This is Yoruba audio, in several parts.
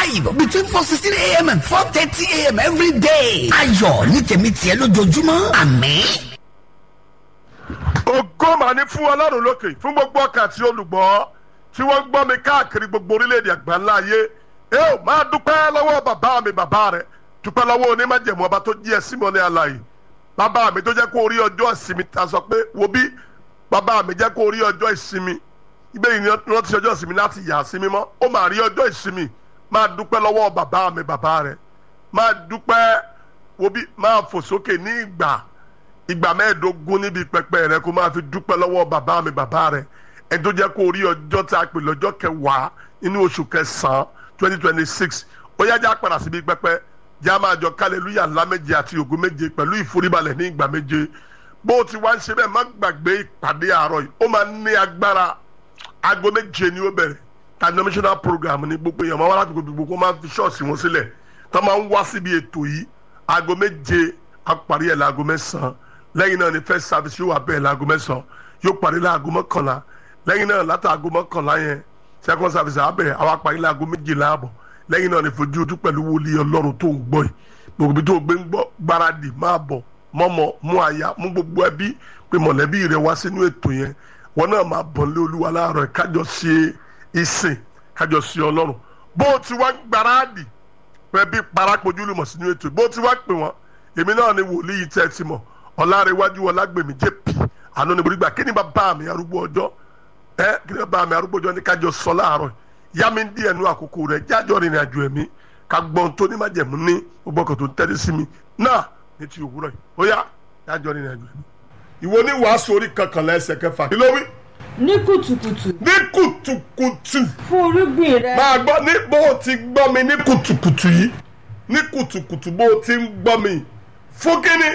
live between four sixteen a.m. and four thirty a.m. every day. ayọ̀ ní tèmi tiẹ̀ lójoojúmọ́ àmín. ògo mà ní fún ọlọ́run lókè fún gbogbo ọkàn àti olùgbọ́ tí wọ́n ń gbọ́ mi káàkiri gbogbo orílẹ̀-èdè àgbáńlá ayé ẹ ò máa dúpẹ́ lọ́wọ́ bàbá mi bàbá rẹ̀ dúpẹ́ lọ́wọ́ onímọ̀jẹ̀mú ọba tó jí ẹ símọ́ ní àlàyé bàbá mi tó jẹ́ kó rí ọjọ́ ìsinmi ta sọ pé wo bí bàbá mi jẹ́ kó rí ọjọ́ ìsinmi ibẹ̀ yìí ni wọ́n ti ṣe ọjọ́ ìsinmi láti yà sí mímọ́ ó máa rí ọjọ́ ìsinmi máa dúpẹ́ lọ́wọ́ bàbá mi bàbá rẹ̀ máa dúpẹ́ wo bí máa fò sókè ní ìgbà ìgbà mẹ́ẹ̀ẹ́dógún níbi pẹpẹ rẹ kó máa fi dúpẹ́ lọ́wọ́ bàbá mi bàbá rẹ ẹni tó jẹ́ kó rí ọjọ́ tá a pè lọ́jọ́ kẹwàá nínú oṣù kẹsàn-án twenty twenty six ó yá já padà síbi pẹpẹ já máa jọ kálẹ̀lúyà ńlá méje àti ògo méje pẹ̀lú ìforíbalẹ̀ ní ìgbà méje bó o ti wá ń ṣe bẹ́ẹ̀ má gbàgbé ìpàdé àárọ̀ yìí ó máa ní agbára aago méje ni ó bẹ̀rẹ̀ denominational program ní gbogbo èèyàn máa wá láti gbogbo gbogbo máa fi ṣọ́ọ̀ṣì wọn sílẹ̀ tó máa ń wá síbi ètò yìí aago méje á parí ẹ̀ láago mẹ́sàn-án lẹ́yìn náà ni first service yóò wà bẹ́ẹ̀ láago mẹ́sàn-án yóò parí láago mọ́kànlá lẹ́yìn náà látàgò mọ́kànlá yẹn second service á bẹ̀rẹ̀ àwa parí láago méjìlá àbọ̀ lẹ́yìn náà ni fojú ojú pẹ̀lú wòlíì ọlọ́run tó ń gbọ́ yìí gbogbo ibi tó gbé ń gbọ́ gbáradì máa bọ̀ mọ́mọ́ mú aya mú gbogbo ẹbí pé mọ̀lẹ́bí rẹ wá sínú ètò yẹn wọn náà máa bọ̀ lé olúwa láàárọ̀ kájọ ṣe ìsìn kájọ ṣe ọlọ́run bó o ti wá gbáradì pé bí parapojú lùmọ̀ sínú ètò bó o ti wá pè wọ́n èmi náà ni wòlíì tẹ́ ti mọ̀ ọ̀làrẹ̀wájú ọ̀làgbèmí jp àná ni burúkú kí ni bàbá mi arúgbó ọjọ́ ẹ kí ni bàbá mi arúgbó ọjọ́ ní kájọ sọ láàárọ̀ yá mi díẹ̀ nu àkókò rẹ̀ jájọ́ rìnrìn àjò ẹ̀mí ká gbọ́n tó ní májẹ̀mú ní gbogbo ọkọ̀ tó ń tẹ́lẹ̀ sí mi náà ní ti òwúrọ̀ yìí ó yá jájọ́ rìnrìn àjò ẹ̀mí. ìwọ ní wàásù orí kankanlá ẹsẹ̀ kẹfà kí ló wí. ní kùtùkùtù ní kùtùkùtù fún irúgbìn rẹ máa gbọ́ ní bó o ti gbọ́ mi ní kùtùkùtù yìí ní kùtùkùtù bó o ti ń gbọ́ mi fún kíni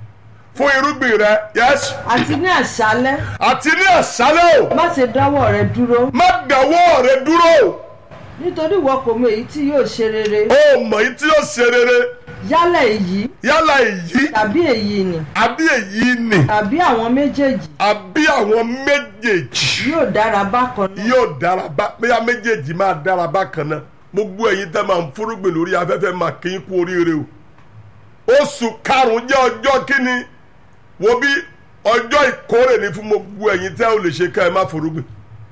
fún irúgbìn rẹ yẹs àti ní àṣálẹ́ àti ní àṣálẹ́ o má ṣe dáwọ́ rẹ dúró má dáwọ́ rẹ dúró nítorí ìwọ kò mọ èyí tí yóò ṣe rere o mọ̀ yìí tí yóò ṣe rere yálà èyí yálà èyí tàbí èyí ni àbí èyí ni tàbí àwọn méjèèjì àbí àwọn méjèèjì yóò dára bákan náà yóò dára bá bóyá méjèèjì máa dára bákan náà gbogbo ẹ̀yin tẹ́ máa ń fúrúgbìn lórí afẹ́fẹ́ máa kí n kú oríire o oṣù karùn-ún jẹ́ ọjọ́ kíni wo bí ọjọ́ ìkórè ni fún gbogbo ẹ̀yin tẹ́ ò lè ṣe ká ẹ má fúrúgbìn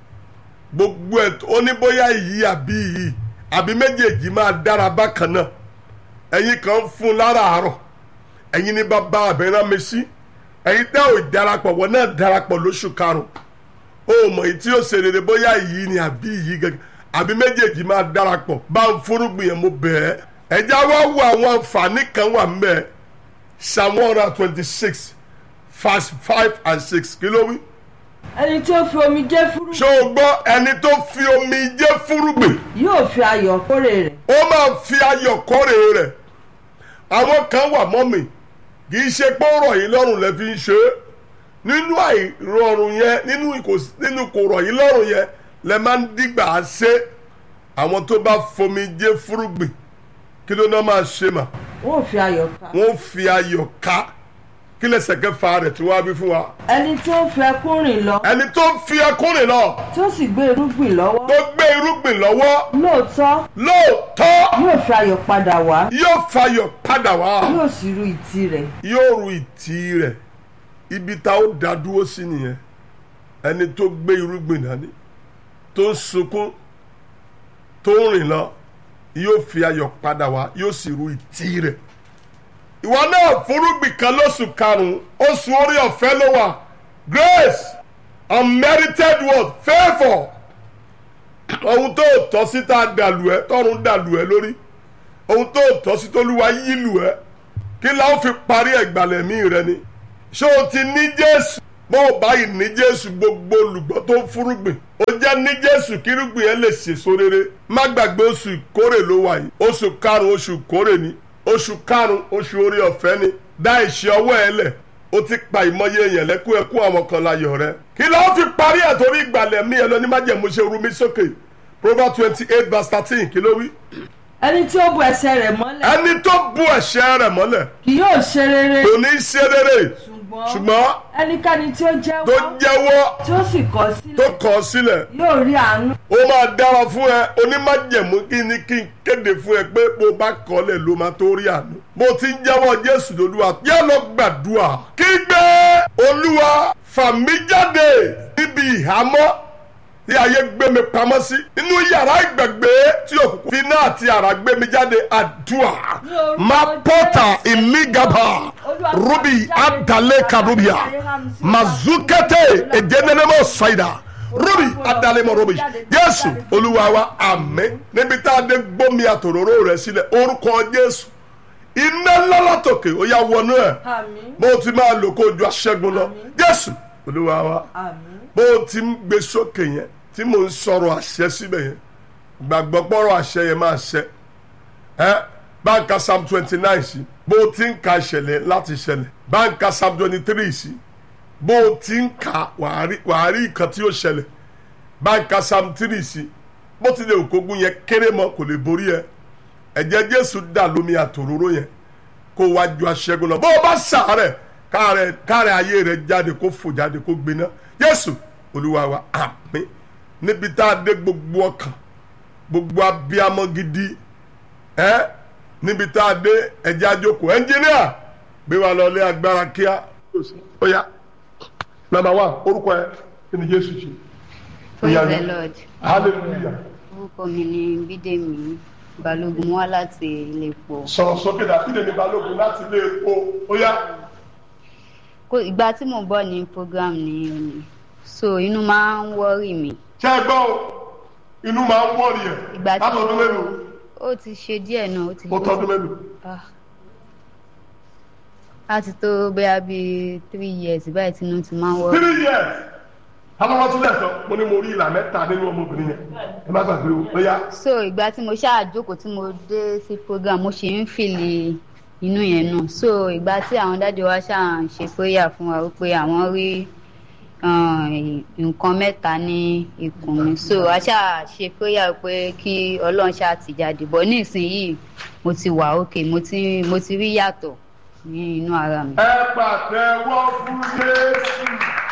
gbogbo ẹ̀ ó ní bóyá yìí àbí yìí àbí méjèèjì máa dára bákan náà ẹ̀yin kan ń fún láràárọ̀ ẹ̀yin ní bàbá àbẹ̀rẹ̀ mi sí ẹ̀yin tẹ́ ò darapọ̀ wọ́n náà darapọ̀ lóṣù karùn-ún ó mọ̀ èyí tí ó ṣe rere bóyá yìí ni àbí yìí gẹ́gẹ́ àbí méjèèjì máa darapọ̀ bá ń fúrúgbìn yẹn mo bẹ̀ ẹ́ ẹ̀já wá wo àwọn àǹfààní kan wà mẹ́ psalm one hundred twenty six verse five and six kí ló wí. ẹni tí ó fi omi jẹ́ fúrú ṣé o gbọ́ ẹni tó fi omi jẹ́ fúrúgbìn yóò fi ayọ̀ kórè rẹ̀ ó máa fi ayọ̀ kórè rẹ̀ àwọn kan wà mọ́ mi kì í ṣe pé ó rọ̀ yín lọ́rùn lẹ́ fi ń ṣe é nínú àìrọ̀rùn yẹn nínú ìkò- nínú kò rọ̀ yín lọ́rùn yẹn lẹ máa ń dìgbà á ṣe àwọn tó bá fomi jẹ́ fúrúgbìn kí ló náà máa ṣe mà wọn ò fi ayọ̀ ká wọ́n fi ayọ̀ ká kí lẹ́sẹ̀ kẹfà rẹ̀ tí wọ́n á bí fún wa ẹni tí ó fi ẹkún rìn lọ ẹni tó fi ẹkúnrin lọ tí ó sì gbé irúgbìn lọ́wọ́ tó gbé irúgbìn lọ́wọ́ lóòótọ́ lóòótọ́ yóò fi ayọ̀ padà wá yóò fayọ̀ padà wá yóò sì ru ìtì rẹ̀ yóò ru ìtì rẹ̀ ibi tá ó dá dúró sí nìyẹn ẹni tó gbé irúgbìn dání tó ń sunkún tó ń rìn lọ yóò fi ayọ̀ padà wá yóò sì ru ìtì rẹ̀ ìwọ náà fúrúgbìn kan lóṣù karùn-ún oṣù orí ọ̀fẹ́ ló wà grace unmerited word favour ohun tó tọ́ sí tá a dàlù ẹ́ tọ́run dàlù ẹ́ lórí ohun tó tọ́ sí tólúwa yílù ẹ́ kí la ó fi parí ẹ̀gbàlẹ̀mí rẹ ni ṣé o ti ní jésù bó o báyìí ní jésù gbogbo olùgbọ́ tó ń fúrúgbìn ó jẹ́ ní jésù kírúgbìn yẹn lè ṣèso rere má gbàgbé oṣù ìkórè ló wà yìí oṣù karùn-ún oṣù ìkórè ni oṣù karùn-ún oṣù orí ọ̀fẹ́ ni dá ìṣe ọwọ́ ẹ lẹ̀ ó ti pa ìmọye èèyàn lẹ́kún ẹkún àwọn kan láyọ̀ rẹ kí la ó fi parí ẹ̀ torí ìgbàlẹ̀mí ẹ lọ ní májẹ̀mú ṣe rú mi sókè proverbs twenty eight verse thirteen kí ló wí ẹni tí ó bu ẹsẹ̀ rẹ̀ mọ́lẹ̀ ẹni tó bu ẹ̀ṣẹ̀ rẹ̀ mọ́lẹ̀ kì yóò ṣe rere kò ní í ṣe rere ṣùgbọ́n ṣùgbọ́n ẹnikẹ́ni tí ó tó jẹ́wọ́ jẹ́wọ́ tí ó sì kọ̀ tó sílẹ̀ kọ̀ ọ́ sílẹ̀ yóò rí àánú ó máa dára fún ẹ onímájẹ̀mú kí ni kí n kéde fún ẹ pé bó bá kọ́lẹ̀ ló máa tó rí àánú. bó ti ń jẹ́wọ́ jésù lolúwa yá lọ gbàdúrà kí gbé olúwa fà mí jáde níbi ìhámọ́ tí ayé gbé mi pamọ́ sí inú yàrá ìgbàgbé tí òkùnkùn fi náà àti àrà gbé mi jáde àdúrà máa pọ́tà ìmígàbà rubi adalẹ karubia mazukete edenenemo saida rubi adalẹmọ rubi jésù olúwa wa àmín níbi tá a dé gbómi àtòróró rẹ sílẹ̀ orúkọ jésù iná lọ́lọ́tòkè ó yá wọnú ẹ̀ àmín bó ti máa lò kó ju aṣẹ́gun lọ jésù olúwa wa àmín bó o ti ń gbé sókè yẹn tí mò ń sọ̀rọ̀ àṣẹ síbẹ̀ yẹn gbàgbọ́ pọ́rọ̀ àṣẹ yẹn máa ṣẹ ẹ báńkà psalm twenty nine sí bó o ti ń ka ìṣẹ̀lẹ̀ láti ṣẹlẹ̀ báńkà psalm twenty three sí bó o ti ń ka wàá rí wàá rí nǹkan tí ó ṣẹlẹ̀ báńkà psalm three sí bó ti lè òkógun yẹn kéré mọ́ kò lè borí ẹ ẹ̀jẹ̀ jésù dà lómi àtòróró yẹn kó wá ju aṣẹ́gun lọ bó o bá sàárẹ̀ káàrẹ̀ káàrẹ̀ ayé rẹ̀ jáde kó fò jáde kó gbiná jésù olúwa wa àmín níbi tá a dé gbogbo ọkàn gbogbo abiyamọ gidi ẹ níbi tá a dé ẹjẹ àjòkó ẹnjìníà gbé wa lọ lé agbára kíá. ó yá nàmbà wá orúkọ ẹ kí ni jésù ṣe. praise Ìyá the mi. lord hallelujah. orúkọ mi ni bídèmí balógun mo wá láti iléepo sọ̀rọ̀ sókè dà kí lèmi balógun láti ilé epo ó yá. Kó- ìgbà tí mo bọ̀ ní program ni òní so inú máa ń wọ́rì mi ṣé ẹ gbọ́ o inú máa ń wọ̀rì ẹ̀ ìgbà tí látọdún mélòó ó ti ṣe díẹ̀ náà ó ti ó tọdún mélòó. Ah. láti tó bóyá bíi three years báyìí tí inú ti máa ń wọ́rì three years alọ́wọ́ tún lẹ́sọ̀ mo ní mo rí ìlà mẹ́ta nínú ọmọbìnrin yẹn ẹ má gbàgbé o ó yá. so ìgbà tí mo ṣáà jókòó tí mo dé sí program mo ṣì ń fìlì inú yẹn náà so ìgbà tí àwọn dájú wa ṣáà ń ṣe prayer fún wa wípé àwọn rí um, nǹkan mẹ́ta ní ikùn mi so a ṣáà ṣe prayer pé kí ọlọ́run ṣáà ti jáde bọ̀ ní ìsinyìí mo ti wà òkè mo ti mo ti rí yàtọ̀ ní inú ara mi. ẹ pàtẹ́wọ́ fún jésù.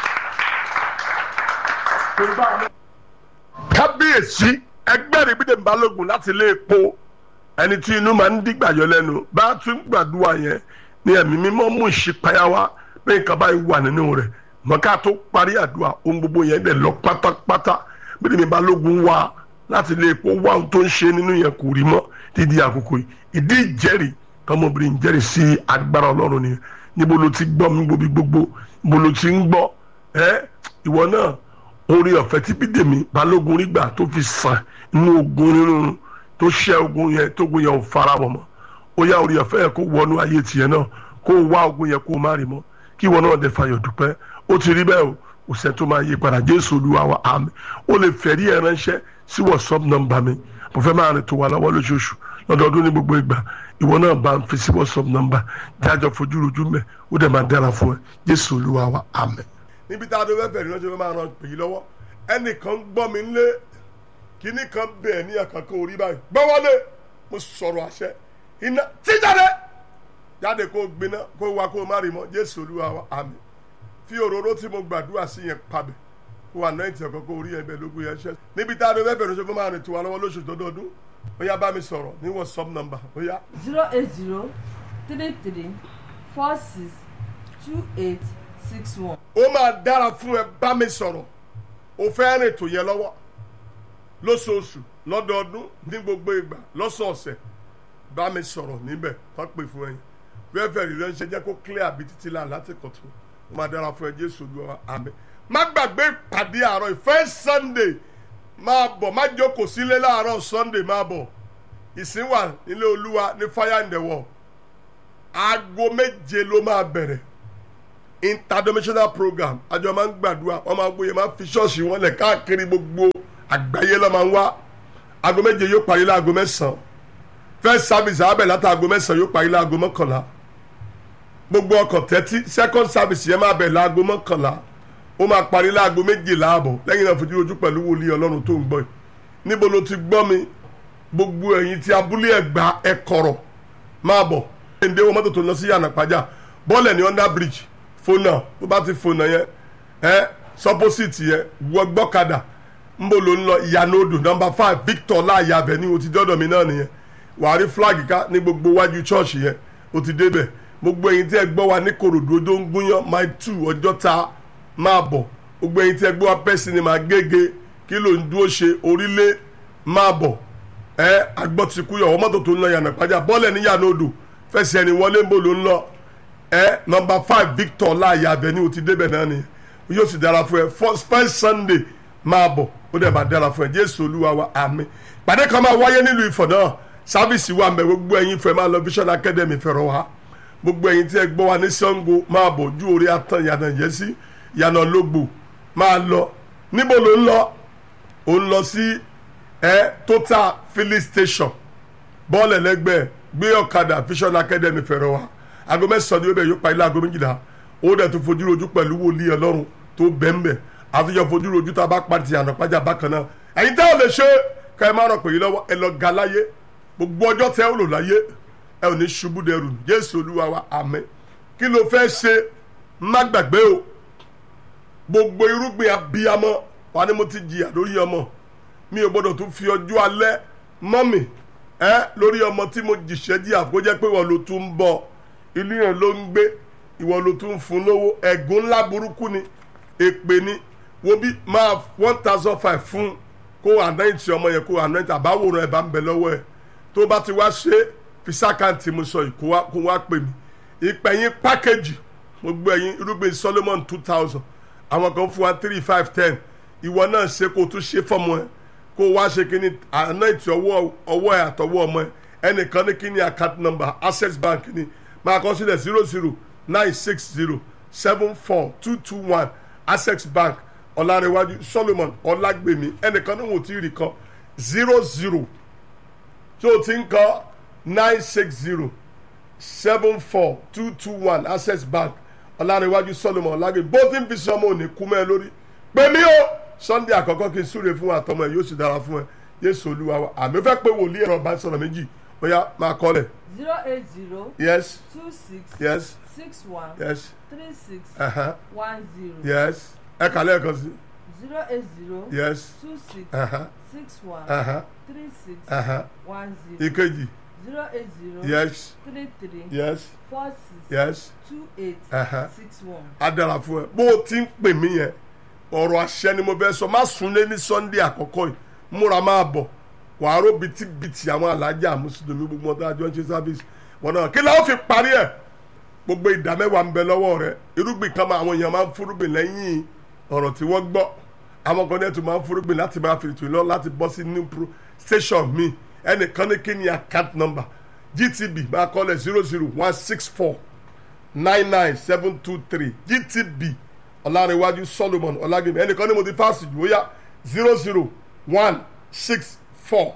kábíyèsí ẹgbẹ́ rẹ̀ bídè balógun láti ilé epo ẹni tí inú máa ń dìgbàyọ lẹ́nu bá a tún gbàdúrà yẹn ní ẹ̀mí mímọ́ mú ìṣípayá wá pé nǹkan báyìí wà nínú rẹ̀ mọ̀ká tó parí àdúrà ohun gbogbo yẹn dẹ̀ lọ pátápátá bídè mi balógun wá láti ilé epo wá ohun tó ń ṣe nínú yẹn kò rí mọ́ dídí àkókò yìí ìdí ìjẹ́rìí tọmọbìnrin jẹ́rìí sí agbára ọlọ́run ni níbo ló ti gbọ́ mi gbóbi gbogbo níbo ló ti ń gbọ́ ẹ ìwọ náà orí ọ̀fẹ́ tí bídèmí balógun rí gbà tó fi sàn inú ogun rírun tó ṣẹ́ ogun yẹn tó ogun yẹn ò fara wọ̀ mọ́ ó yá orí ọ̀fẹ́ yẹn kó wọnú ayé tiẹ̀ náà kó wá ogun yẹn kó má rí mọ́ kí ìwọ náà dẹ̀ fàyọ̀ dúpẹ́ ó ti rí bẹ́ẹ̀ o kò sẹ́ tó máa yí padà jésù olúwa wa àmín ó lè fẹ̀rí ẹ̀ ránṣẹ́ sí whatsapp nọ́mbà mi mo fẹ́ máa rìn tó wà lọ́wọ́ lóṣooṣù lọ́dọọdún ní gbogbo ìgbà ìwọ náà bá ń fi sí whatsapp nọ́mbà jájọ fojú rojú mẹ́ ó dẹ̀ máa dára fún ẹ jésù olúwa wa àmín níbi tá a dé fẹ́ẹ́ fẹ́ẹ́ ránṣẹ́ máa ran pè é lọ́wọ́ ẹnìkan gbọ́ mi lé kíní kan bẹ́ẹ̀ ní àkàkọ́ orí báyìí gbọ́ wọlé mo sọ̀rọ̀ àṣẹ iná tí jáde jáde kó gbiná kó wa kó má rí mọ́ jésù olúwa wa àmín fi òróró tí mo gbàdúrà sí yẹn pabẹ̀ kó wà náà ìtẹ̀kọ́ kó orí ẹ̀bẹ̀ lógún yẹn ṣẹ́ níbi tá a dé fẹ́ẹ́ fẹ́ẹ́ ránṣẹ́ máa rìn tó wa lọ́wọ́ lóṣù dọ́dọọdún ó yá bá mi sọ̀rọ̀ ní whatsapp number ó yá zero eight zero three three four six two eight six one. ó máa dára fún ẹ bá mi sọ̀rọ̀ o fẹ́ rìn tó yẹ lọ́wọ́ lóṣooṣù lọ́dọọdún ní gbogbo ìgbà lọ́sọ̀ọ̀sẹ̀ bá mi sọ̀rọ̀ níbẹ̀ tó pè fún ẹyin fẹ́fẹ́ rí ránṣẹ́ jẹ́ kó clear àbí títí là láti kọ̀tún ó máa dára fún ẹ jésù olúwa àmín má gbàgbé ìpàdé àárọ̀ ìfẹ́ sunday máa bọ̀ má jókòó sílé láàárọ̀ sunday máa bọ̀ ìsìn wà nílé olúwa ní fire in the wall aago méje ló máa bẹ̀rẹ̀ interdimensional program àjọ máa ń gbàdúrà wọn máa ń gbóyè máa ń fi ṣọ́ọ̀ṣì wọn lẹ̀ káàkiri gbogbo àgbáyé lọ́ máa ń wá aago méje yóò parí láago mẹ́sàn-án first service àbẹ̀ láti aago mẹ́sàn-án yóò parí láago mọ́kànlá gbogbo ọkọ̀ tẹ́tí second service yẹn máa bẹ̀ láago mọ́kànlá ó máa parí láago méjìlá àbọ̀ lẹ́yìn náà fojú ojú pẹ̀lú wòlíì ọlọ́run tó ń gbọ́ yìí níbo ló ti gbọ́ mi gbogbo ẹ̀yin tí abúlé ẹ̀gbá ẹ̀kọ̀rọ̀ máa bọ̀ ẹ̀ǹdẹ́ wọn mọ́tò tó lọ sí yànnàpájà bọ́ọ̀lù ní under bridge fona bó bá ti fona yẹn ẹ sọpọ́sìtì yẹn wọ gbọ́kadà nbọ ló ń lọ ìyànà odò nọmba five victor láàyè avenue o ti dọ́dọ̀ mi náà nìyẹn wàá rí flag ká ní gbogbo wájú church yẹn o ti débẹ̀ gbogbo ẹ̀yin tí ẹ gbọ́ wa ní korodo odó ń gúnyán mile two ọjọ́ ta máa bọ̀ gbogbo ẹ̀yin tí ẹ gbọ́ wa pẹ́ sinimá gègé kí ló ń dúró ṣe orílẹ̀ máa bọ̀ ẹ agbọ́tikúyọ̀ ọmọ mọ́tò tó ń lọ yànnà pàjá bọ́ọ̀lẹ̀ ní yànnà odò fẹsẹ̀ ẹni wọlé ń bò ló ń lọ ẹ nọmba five victor láàyè avenue o ti débẹ̀ náà nìyẹn yóò sì dára fún ẹ first first sunday máa bọ̀ ó dẹ̀ máa dára fún ẹ jésù olúwa wa àmín pàdé kan máa wáyé nílùú ìfọ̀ náà sáfìsì wa mẹ́ gbogbo ẹ̀yin fẹ́ máa lọ vision academy fẹ̀rọ̀ wa gbogbo ẹ̀yin tí ẹ gbọ́ wa ní sango máa bọ̀ ojú orí atan yànnà yẹsí yànnà lógbò máa lọ níbo ló ń lọ ó ń lọ sí ẹ total filling station bọ́ọ̀lù ẹlẹ́gbẹ́ gbé ọ̀kadà vision academy fẹ̀rọ̀ wa aago mẹ́sàn-án ni ó bẹ̀ yóò pa ilé aago méjìlá ó dẹ̀ tó fojú rojú pẹ̀lú wòlíì ọlọ́run tó bẹ́ẹ̀nbẹ́ àtúnjọ fojú rojú tá a bá pàtì àná pàjá bákan náà ẹ̀yin tẹ́ ò lè ṣe ká ẹ má rọ̀ pé yìí lọ́wọ́ ẹ lọ ga láyé gbogbo ọjọ́ tẹ́ ò lò láyé ẹ ò ní ṣubú dẹrù jésù olúwa wa àmín kí ló fẹ́ ṣe má gbàgbé o gbogbo irúgbìn abiyamọ wa ni mo ti jìyà lórí ọmọ mi ò gbọdọ̀ tún fi ọjọ́ alẹ́ mọ́ mi ẹ lórí ọmọ tí mo jìṣẹ́ jìyà kó jẹ́ pé wọ́n ló tún ń bọ̀ ilé yẹn ló ń gbé ìwọ ló tún fún lówó ẹ̀gún ńlá burúkú ni èpè ni wo bí máa one thousand five fún kó ànáìtì ọmọ yẹn kó ànáìtì àbáwòrán ẹ̀ bá ń bẹ lọ́wọ́ ẹ̀ tó bá ti wá ṣe fisakanti mo sọ yìí kó wá kó wá pè mí ìpẹ̀yìn pákéjì mo gbé ẹyin irúgbìn Solomon two thousand àwọn kan fún wa three five ten ìwọ náà ṣe kó tún ṣe fọmọ ẹ kó wá ṣe kíní ànáìtì ọwọ́ ọwọ́ ẹ àtọwọ́ ọmọ ẹ ẹnìkan ní kíní account number access bank ni máa kọ sílẹ̀ zero zero nine six zero seven four two two one access bank ọ̀làrẹ̀wájú solomon ọ̀làgbèmí ẹnìkan ní wọn ò tí ì rí kan zero zero tí o ti ń kọ nine six zero seven four two two one access bank ọ̀làrẹ̀wájú solomon ọ̀làgbèmí bó ti ń fi sọmọ òní kú mẹ́ lórí pé mi o sunday àkọ́kọ́ kí n súre fún àtọmọ ẹ yóò sì dára fún ẹ yéésù olúwa wa àmì fẹ́ pé wòlíì ẹ̀rọ bá sọ̀rọ̀ méjì ó yá máa kọ́ lẹ̀ zero eight zero yes two six yes six one yes three six uh-huh. one zero yes ẹ kà lẹ́ẹ̀kan sí zero eight zero yes two six uh-huh. six one Uh-huh. three six Uh-huh. one zero ìkejì zero eight zero yes three three yes four six yes two eight Uh-huh. six one. á dára fún ẹ bó o ti ń pè mí yẹn ọ̀rọ̀ àṣẹ ni mo fẹ́ sọ má súnlé ní sunday àkọ́kọ́ yìí múra máa bọ̀ wàá ró bitibiti àwọn alájà mùsùlùmí gbogbo ọ̀tá àjọ ń ṣe service wọn náà kí láwọn fi parí ẹ̀ gbogbo ìdá mẹ́wàá ń bẹ lọ́wọ́ rẹ irúgbìn kan máa àwọn èèyàn máa ń fúrúgbìn lẹ́yìn ọ̀rọ̀ tí wọ́n gbọ́ àwọn kan náà tún máa ń fúrúgbìn láti máa fi ètò ìlọ láti bọ́ sí new pro station mi ẹnìkan ní kí ni account number gtb máa kọ́lẹ̀ zero zero one six four nine nine seven two three gtb ọ̀làrẹ̀wájú solomon ọ̀làgbẹ̀mí ẹnìkan ní mo ti fásitì jù ó yá zero zero one six four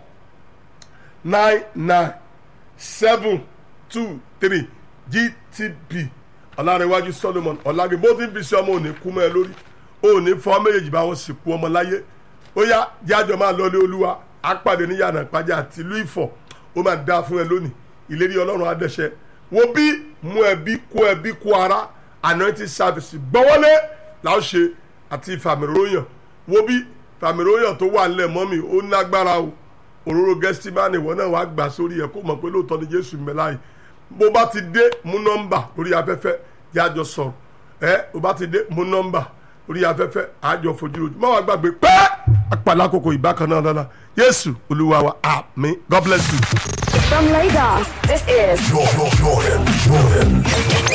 nine nine seven two three gtb ọ̀làrẹ̀wájú solomon ọ̀làgbẹ̀mí bó ti ń fi sí ọmọ òní kú mọ́ ẹ lórí òní fọ́ méjèèjì bá wọn sì kú ọmọ láyé ó yá jájọ máa lọlé olúwa àpàdé níyànà ìpàjà àti ìlú ìfọ̀ ó máa dáa fún ẹ lónìí ìlérí ọlọ́run adẹ́sẹ̀ wo bí mú ẹbí kó ẹbí kó ara anointing service gbọ́wọ́lé làá ṣe àti ìfàmìròyàn wo bí ìfàmìròyàn tó wà nílẹ̀ mọ́mì ó nágbára o òróró gẹ́sítímánì ìwọ náà wàá gbà sórí ẹ̀ kó mọ̀ pé lóòótọ́ ni jésù mẹ́láyìí bó bá ti dé mú nọ́mbà lórí afẹ́fẹ́ yájọ sọ̀rọ̀ ẹ bó bá ti dé mú nọ́mbà lórí afẹ́fẹ́ àjọ fojú ojú má wàá gbàgbé pẹ́ àpàlà àkókò ìbákan náà lọ́la yéésù olúwa wa àmín god bless you. From Lagos, this is Jordan, Jordan, Jordan.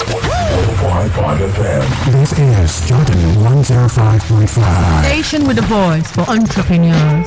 105.5 FM. This is Jordan 105.5. Station with a voice for entrepreneurs.